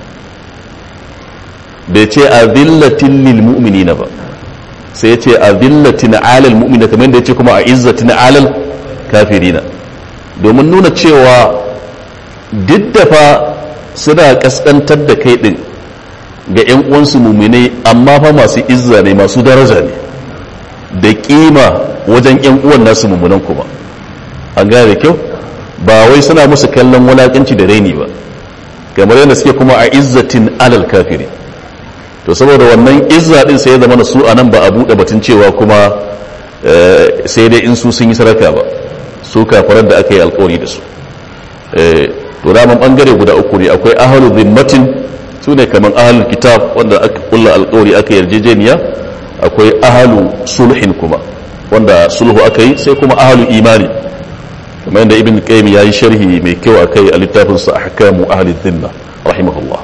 bai ce azillatin lil mu'minina ba sai ce azillatin 'alal mu'minina kamar da yace kuma a izzatin 'alal kafirina domin nuna cewa duk da fa suna kaskantar da kai din ga 'yan uwansu muminai amma fa masu izza ne masu daraja ne da kima wajen 'yan uwan nasu mumunan kuma an gane da kyau ba wai suna musu kallon wulakanci da raini ba kamar yadda suke kuma a izzatin alal kafiri to saboda wannan izza din sai ya zama su a nan ba a buɗe batun cewa kuma sai dai in su sun yi saraka ba su kafarar da aka yi alkawari da su to daman bangare guda uku ne akwai ahalu zimmatin su ne kamar ahalul kitab wanda aka kulla alkawari aka yarjejeniya akwai ahalu sulhin kuma wanda sulhu aka yi sai kuma ahalu imani kamar yadda ibn qayyim yayi sharhi mai kyau akai a littafin sa ahkamu ahli dhimma rahimahullah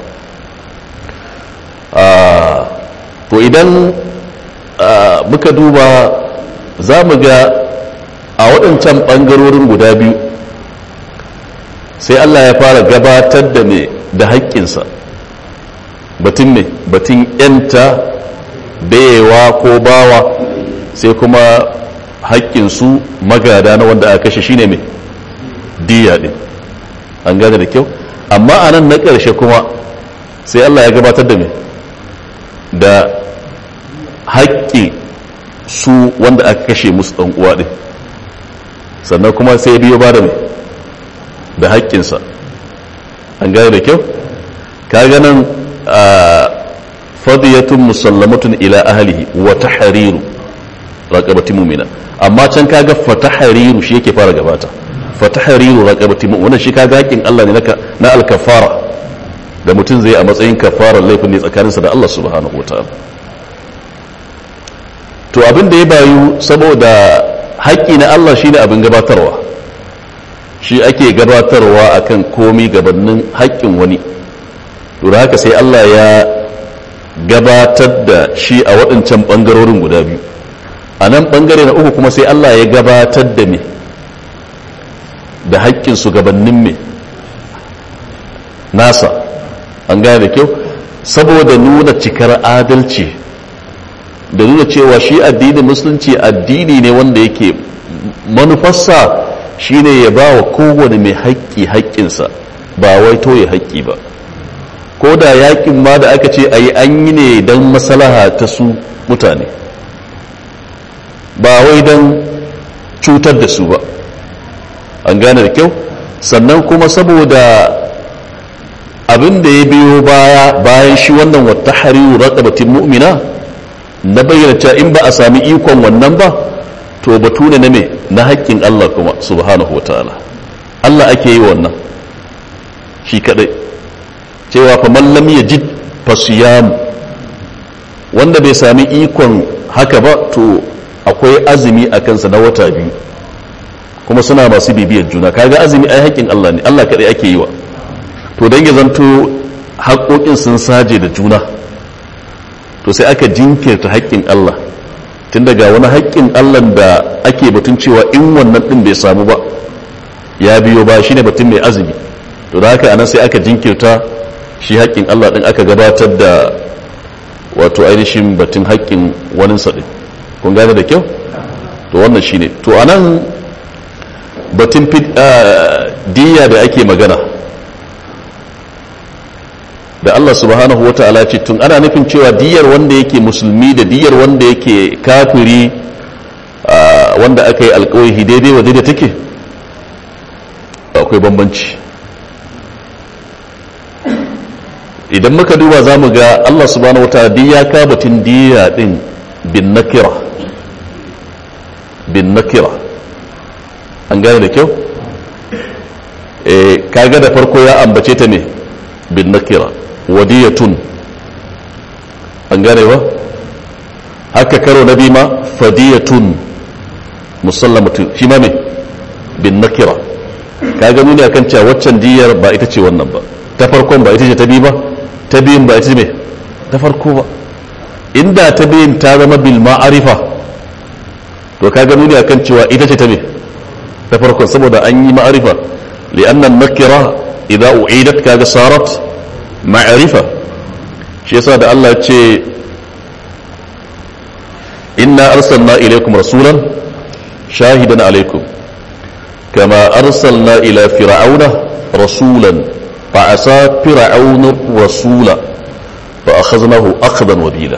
to idan muka duba za mu ga a waɗancan ɓangarorin guda biyu sai Allah ya fara gabatar da me da haƙƙinsa batun ne batun yanta bayewa ko bawa sai kuma haƙƙinsu magada na wanda aka kashe shine mai diya ɗin an gane da kyau amma a nan na ƙarshe kuma sai Allah ya gabatar da me da haƙƙi su wanda aka kashe musu ɗan uwa ɗin sannan kuma sai biyo ba da mai da haƙƙinsa an gane da kyau ka ganin fadiyatun musallamatun ila ahlihi wa tahriru raqabati mu'mina amma can kaga fa tahriru shi yake fara gabata fa tahriru raqabati mu'mina wannan shi kaga haƙƙin Allah ne na al-kafara da mutum zai a matsayin kafarar laifin ne tsakaninsa da Allah subhanahu wataala to abin da ya bayu saboda haƙƙi na Allah shine abin gabatarwa shi ake gabatarwa akan komi gabanin haƙƙin wani to da haka sai Allah ya gabatar da shi a waɗancan ɓangarorin guda biyu a nan ɓangare na uku kuma sai Allah ya gabatar da me da haƙƙin su gabanin me nasa an gane da kyau saboda nuna cikar adalci da nuna cewa shi addinin musulunci addini ne wanda yake manufarsa shine ya ba wa kowane mai haƙƙi haƙƙinsa ba wai toye haƙƙi ba ko da yaƙin ma da aka ce a yi an yi ne don masalaha ta su mutane ba wai don cutar da su ba an gane da kyau sannan kuma saboda abin da ya biyo baya bayan shi wannan wata hariru raƙabatin mu'mina na bayyana cewa in ba a sami ikon wannan ba to batu ne na me na haƙƙin Allah kuma subhanahu wataala Allah ake yi wannan shi kadai cewa fa man lam yajid fasiyam wanda bai sami ikon haka ba to akwai azumi a kansa na wata biyu kuma suna masu bibiyar juna kaga azumi ai haƙƙin Allah ne Allah kadai ake yi wa to dan ya zanto haƙoƙin sun saje da juna to sai aka jinkirta haƙƙin Allah tun daga wani haƙƙin Allah da ake batun cewa in wannan ɗin bai samu ba ya biyo ba shine batun mai azumi to da haka anan sai aka jinkirta shi haƙƙin Allah ɗin aka gabatar da wato ainihin batun haƙƙin wani ɗin kun gane da kyau to wannan shine to anan batun diya da ake magana da Allah subhanahu wata'ala ce tun ana nufin cewa diyar wanda yake musulmi da diyar wanda yake kafiri wanda aka yi alkawai daidai wa daidai take akwai bambanci idan muka duba za mu ga Allah subhanahu wata'ala diya ka batun diya din bin nakira bin nakira an gane da kyau kaga da farko ya ambace ta ne bin nakira wadiyatun an gane ba haka karo na bima fadiyatun musallamatun shi ma me bin nakira ka ga nuni akan cewa waccan diyar ba ita ce wannan ba ta farkon ba ita ce ta biyu ba ta biyun ba ita ce me ta farko ba inda ta biyun ta zama bil ma'arifa to ka ga nuni akan cewa ita ce ta me ta farkon saboda an yi ma'arifa li'annan nakira idza u'idat kaga sarat ma'arifa shi yasa da Allah ce inna arsalna ilaykum rasulan shahidan alaykum kama arsalna ila fir'auna rasulan fa asa fir'auna rasula fa akhadnahu akhdan wabila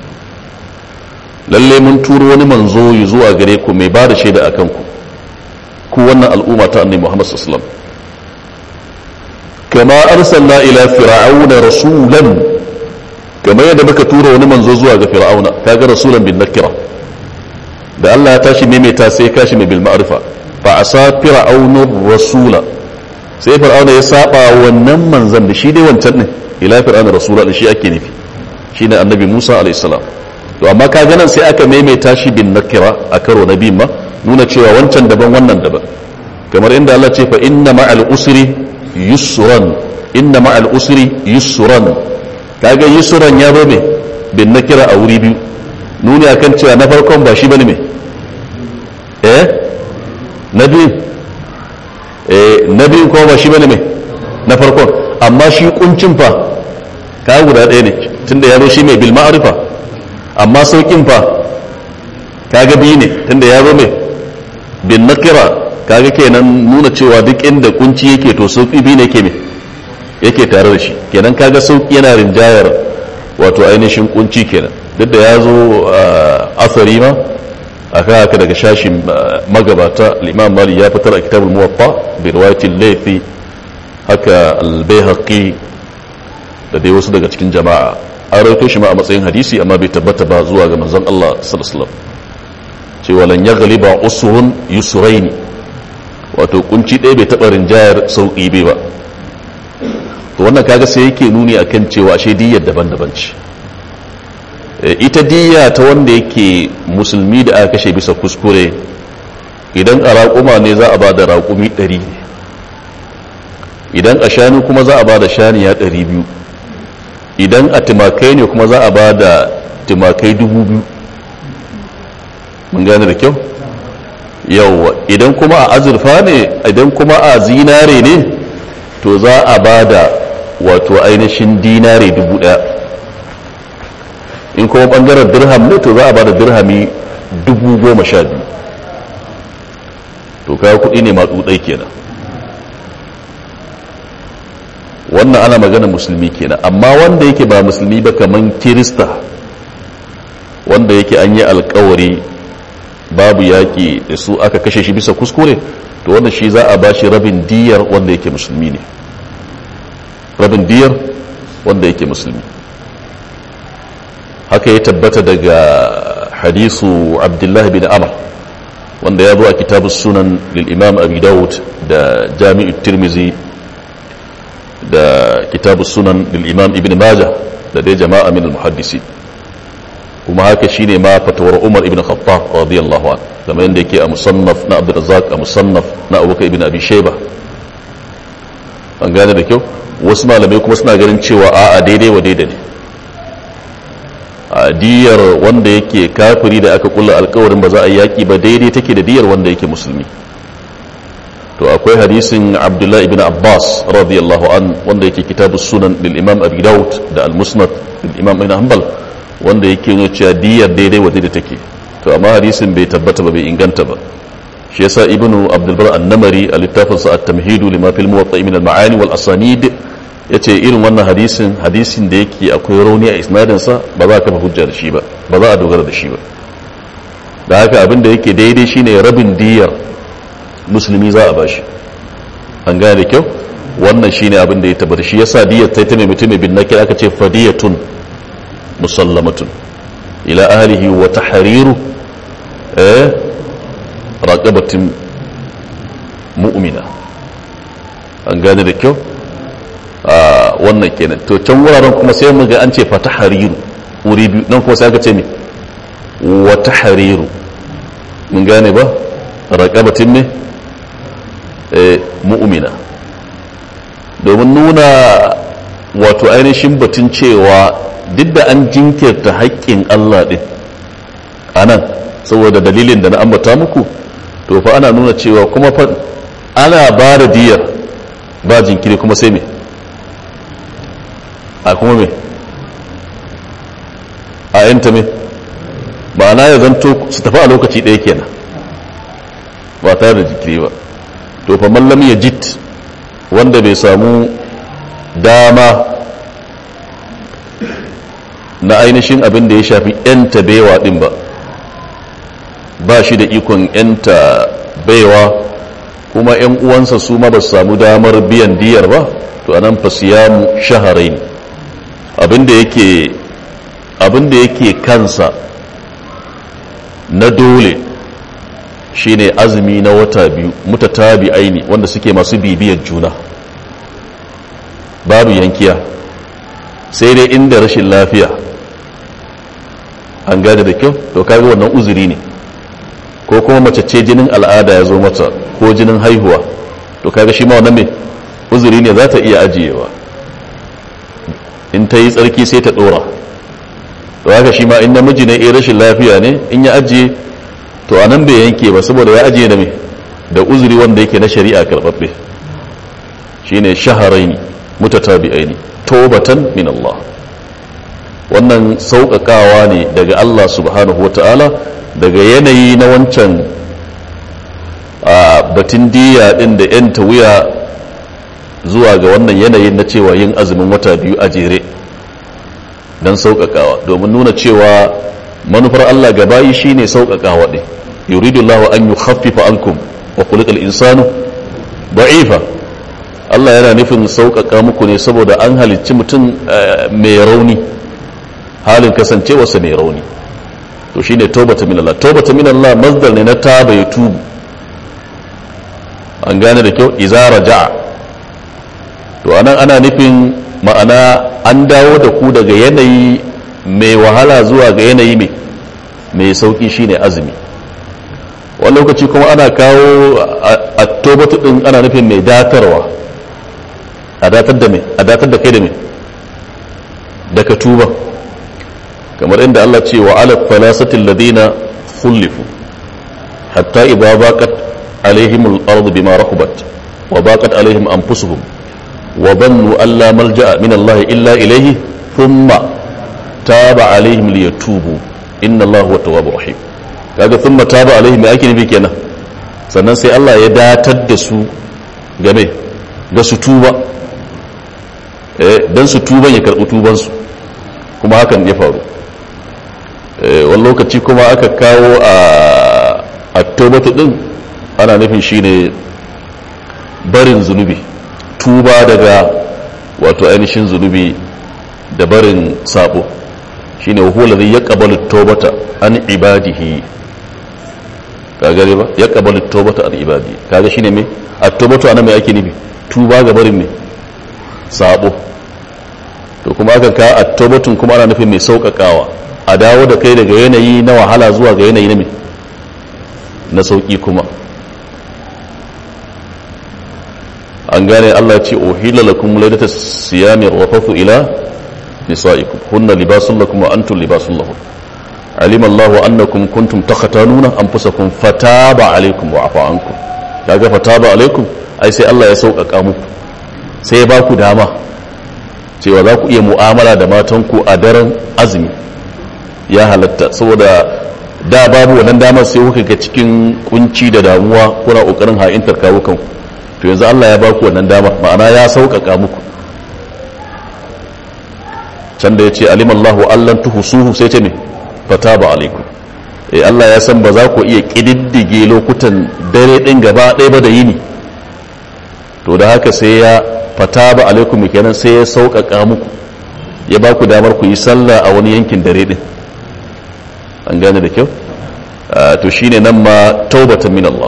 lalle mun turo wani manzo yi zuwa gare ku mai bada shaida akan ku ku wannan al'umma ta annabi Muhammad sallallahu alaihi wasallam kama arsalna ila fir'auna rasulan kama yadda muka tura wani manzo zuwa ga fir'auna kaga rasulan bin nakira da Allah ya tashi maimaita sai kashi mai bil ma'rifa fa asa fir'auna rasula sai fir'auna ya saba wannan manzon da shi dai wancan din ila fir'auna rasula da shi ake nufi shine annabi Musa alayhi salam to amma kaga nan sai aka maimaita shi bin nakira a karo na biyu ma nuna cewa wancan daban wannan daban kamar inda Allah ce fa inna ma'al usri yusran inna ma'al usri yusran kaga yusran ya zo me bin nakira a wuri biyu nuni akan cewa na farkon ba shi bane me eh na biyu eh na biyu kuma ba shi bane me na farkon amma shi kuncin fa ka guda ɗaya ne tunda ya zo shi mai bil ma'rifa amma saukin fa kaga biyu ne tunda ya zo mai bin nakira kaga kenan nuna cewa duk inda kunci yake to sauki biyu ne yake me yake tare da shi kenan kaga sauki yana rinjayar wato ainihin kunci kenan duk da ya zo asari ma aka haka daga shashin magabata al-imam mali ya fitar a kitabul muwatta bi riwayatil laythi haka al-baihaqi da dai wasu daga cikin jama'a an rawaito shi ma a matsayin hadisi amma bai tabbata ba zuwa ga manzon Allah sallallahu alaihi wasallam cewa lan yaghliba usuhun yusraini wato kunci ɗaya bai taɓa rinjayar sauƙi bai ba to wannan kaga sai yake nuni akan cewa ashe diyyar daban-daban ce ita diyya ta wanda yake musulmi da aka kashe bisa kuskure idan a raƙuma ne za a ba da raƙumi ɗari ne idan a shanu kuma za a ba da shaniya ɗari biyu idan a timakai ne kuma za a ba da timakai dubu biyu mun gane da kyau yauwa idan kuma a azurfa ne idan kuma a zinare ne to za a ba da wato ainihin dinare dubu ɗaya in kuma ɓangaren dirham ne to za a ba da dirhami dubu goma sha biyu to kawo kuɗi ne maɗuɗai kenan wannan ana magana musulmi kenan amma wanda yake ba musulmi ba kaman kirista wanda yake an yi alkawari babu yaƙi da su aka kashe shi bisa kuskure to wanda shi za a ba shi rabin diyar wanda yake musulmi ne rabin diyar wanda yake musulmi haka ya tabbata daga hadisu abdullahi bin amr wanda ya zo a kitabu sunan lil'imam abi dawud da jami'u tirmizi da kitabu sunan lil'imam ibn majah da dai jama'a min al-muhaddisi kuma haka shine ma fatawar umar ibn khattab radiyallahu an kamar yadda yake a musannaf na abdurrazzaq a musannaf na abubakar ibn abi shayba an gane da kyau wasu malamai kuma suna ganin cewa a'a daidai wa daidai ne a diyar wanda yake kafiri da aka kulla alkawarin ba za a yaki ba daidai take da diyar wanda yake musulmi to akwai hadisin abdullah ibn abbas radiyallahu an wanda yake kitabu sunan lil imam abi daud da al musnad lil imam ibn hanbal wanda yake nuna cewa diyar daidai wa daidai take to amma hadisin bai tabbata ba bai inganta ba shi yasa ibnu abdul bar an-namari a littafin sa at-tamhidu lima fil muwatta min al-ma'ani wal asanid yace irin wannan hadisin hadisin da yake akwai rauni a isnadin sa ba za ka fa hujja da shi ba ba za a dogara da shi ba da haka abin da yake daidai shine rabin diyar musulmi za a bashi an gane da kyau wannan shine abin da ya tabbata shi yasa diyar ta ta mai mutum bin nakir aka ce fadiyatun musallamatun ila ahlihi wa tahriru eh raqabatin mu'mina an gane da kyau a wannan kenan to can wuraren kuma sai mu ga an ce fa tahriru wuri biyu nan kuma sai aka ce me wa tahriru mun gane ba raqabatin me eh mu'mina domin nuna wato ainihin batun cewa duk da an jinkirta haƙƙin Allah ɗin a nan saboda dalilin da na ambata muku to fa ana nuna cewa kuma fa ana ba da diyar ba jinkiri kuma sai me a kuma me a yanta me ba na ya zanto su tafi a lokaci ɗaya kenan ba tare da jinkiri ba to fa mallam ya jit wanda bai samu dama na ainihin abin da ya shafi 'yanta baiwa din ba ba shi da ikon 'yanta baiwa kuma 'yan uwansa su ma ba su samu damar biyan diyar ba to anan fa siyamu shaharain abin da yake abin da yake kansa na dole shine azumi na wata biyu mutatabi aini wanda suke masu bibiyar juna babu yankiya sai dai inda rashin lafiya an gane da kyau to kaga wannan uzuri ne ko kuma mace ce jinin al'ada ya zo mata ko jinin haihuwa to kaga shi ma wannan me uzuri ne za ta iya ajiyewa in ta yi tsarki sai ta dora to haka shi ma in namiji ne eh rashin lafiya ne in ya ajiye to anan bai yanke ba saboda ya ajiye da me da uzuri wanda yake na shari'a karbabbe shine shaharaini mutatabi'aini tobatan min Allah wannan sauƙaƙawa ne daga Allah subhanahu wa ta'ala daga yanayi na wancan a batun diya ɗin da 'yan wuya zuwa ga wannan yanayin na cewa yin azumin wata biyu a jere don sauƙaƙawa domin nuna cewa manufar Allah gabayi shi ne sauƙaƙawa ɗin yuridu Allah an yi haffifa ankum wa kulikal insanu da'ifa Allah yana nufin sauƙaƙa muku ne saboda an halicci mutum mai rauni halin kasancewarsa mai rauni to shi ne taubata min Allah taubata min Allah masdar ne na taba ya tubu an gane da kyau iza raja'a to anan ana nufin ma'ana an dawo da ku daga yanayi mai wahala zuwa ga yanayi mai mai sauki shine azumi wani lokaci kuma ana kawo a tobatu din ana nufin mai datarwa a datar da mai a datar da kai da mai daga tuba kamar inda Allah ce wa ala falasatil ladina khulifu hatta idza baqat alaihim al-ardu bima rahabat wa baqat alaihim anfusuhum wa dhannu an la malja'a min Allah illa ilayhi thumma taba alaihim liyatubu inna Allah huwa tawwabur rahim kaga thumma taba alaihim me ake nufi kenan sannan sai Allah ya datar da su game ga su tuba eh dan su tuban ya karbi tuban su kuma hakan ya faru eh wani lokaci kuma aka kawo a at-tawbatu din ana nufin shine barin zunubi tuba daga wato ainihin zunubi da barin sabo shine huwa alladhi yaqbalu at-taubata an ibadihi ka gare ba yaqbalu at-taubata an ibadihi kaga shine me at-taubatu ana me ake nufi tuba ga barin me sabo to kuma aka ka at-taubatun kuma ana nufin mai sauƙaƙawa a dawo da kai daga yanayi na wahala zuwa ga yanayi na me na sauki kuma an gane Allah ce uhilla lakum laylata siyami rafathu ila nisaikum hunna libasun lakum wa antum libasun lahum alima Allah annakum kuntum takhatanuna anfusakum fataba alaykum wa afa ankum kaga fataba alaykum ai sai Allah ya sauƙaƙa muku sai ya baku dama cewa za ku iya mu'amala da matanku a daren azumi ya halatta saboda da babu wannan damar sai kuka ga cikin kunci da damuwa kuna kokarin ha'intar kawo kanku to yanzu Allah ya baku wannan damar ma'ana ya sauƙaƙa muku can da ya ce alimallahu allan tuhusuhu sai ce me fataba alaikum eh Allah ya san ba za ku iya kididdige lokutan dare din gaba ɗaya ba da yini to da haka sai ya fataba alaikum kenan sai ya sauƙaƙa muku ya baku damar ku yi sallah a wani yankin dare din an gane da kyau to shine nan ma taubatan min Allah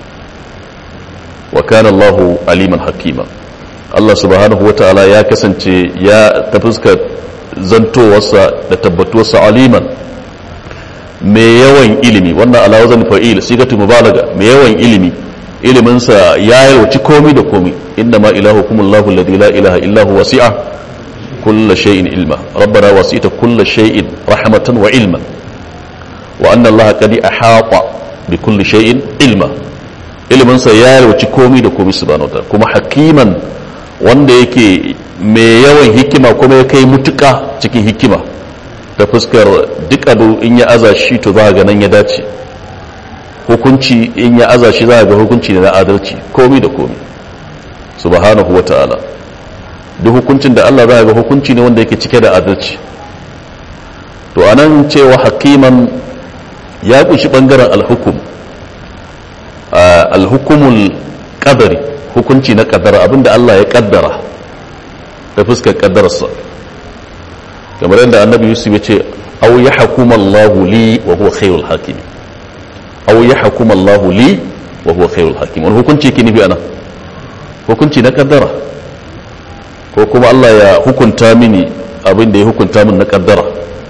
wa kana Allah aliman hakima Allah subhanahu wa ta'ala ya kasance ya ta fuskar zantowarsa da tabbatuwarsa aliman mai yawan ilimi wannan ala wazan fa'il sigatu mubalaga mai yawan ilimi iliminsa ya yalwaci komai da komai inna ma ilahukum Allahu alladhi la ilaha illa huwa wasi'a kulla shay'in ilma rabbana wasi'ta kulla shay'in rahmatan wa ilman wa anna Allah qad ahata bi kulli shay'in ilma iliminsa ya yalwaci komai da komai subhanahu wa ta'ala kuma hakiman wanda yake mai yawan hikima kuma ya kai mutuka cikin hikima ta fuskar duk abu in ya aza shi to za ga nan ya dace hukunci in ya aza shi za ga hukunci ne na adalci komai da komai subhanahu wa ta'ala duk hukuncin da Allah za ga hukunci ne wanda yake cike da adalci to anan cewa hakiman ya kunshi bangaren alhukum alhukumul qadari hukunci na kaddara abinda Allah ya kaddara ta fuskar kaddararsa kamar yadda annabi yusuf ya ce aw ya hakuma Allah li wa huwa khairul hakim aw ya hakuma Allah li wa huwa khairul hakim wani hukunci yake nufi ana hukunci na kaddara ko kuma Allah ya hukunta mini abin da ya hukunta min na kaddara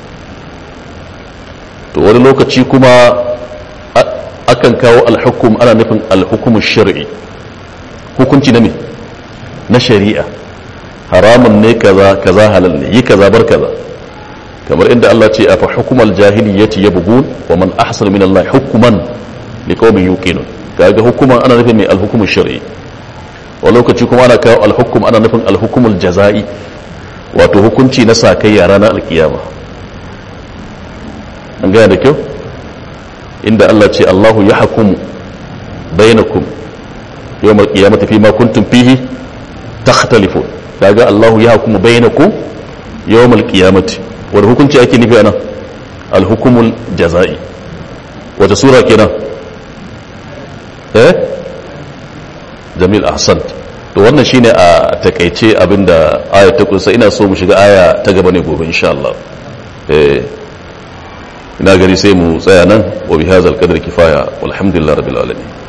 to wani lokaci kuma akan kawo alhukum ana nufin alhukumu shar'i hukunci na me na shari'a haramun ne kaza kaza halal ne yi kaza bar kaza kamar inda Allah ce afa hukumal jahiliyyati yabghun wa man ahsana min Allah hukman liqaumin yuqinun kaga hukuman ana nufin mai alhukumu shar'i wa lokaci kuma ana kawo alhukum ana nufin alhukumul jaza'i wato hukunci na sakayya ranar alkiyama an gaya da kyau inda Allah ce Allahu ya hukumu bainakum yawmal qiyamati fi ma kuntum fihi takhtalifun kaga Allahu ya hukumu bainakum yawmal qiyamati wanda hukunci ake nufi anan al-hukumul jazai wata sura kenan eh jamil ahsant to wannan shine a takaice abinda aya ta kusa ina so mu shiga aya ta gaba ne gobe insha Allah eh ina gari sai mu tsaya nan wa bihadzal qadri kifaya walhamdulillahi rabbil alamin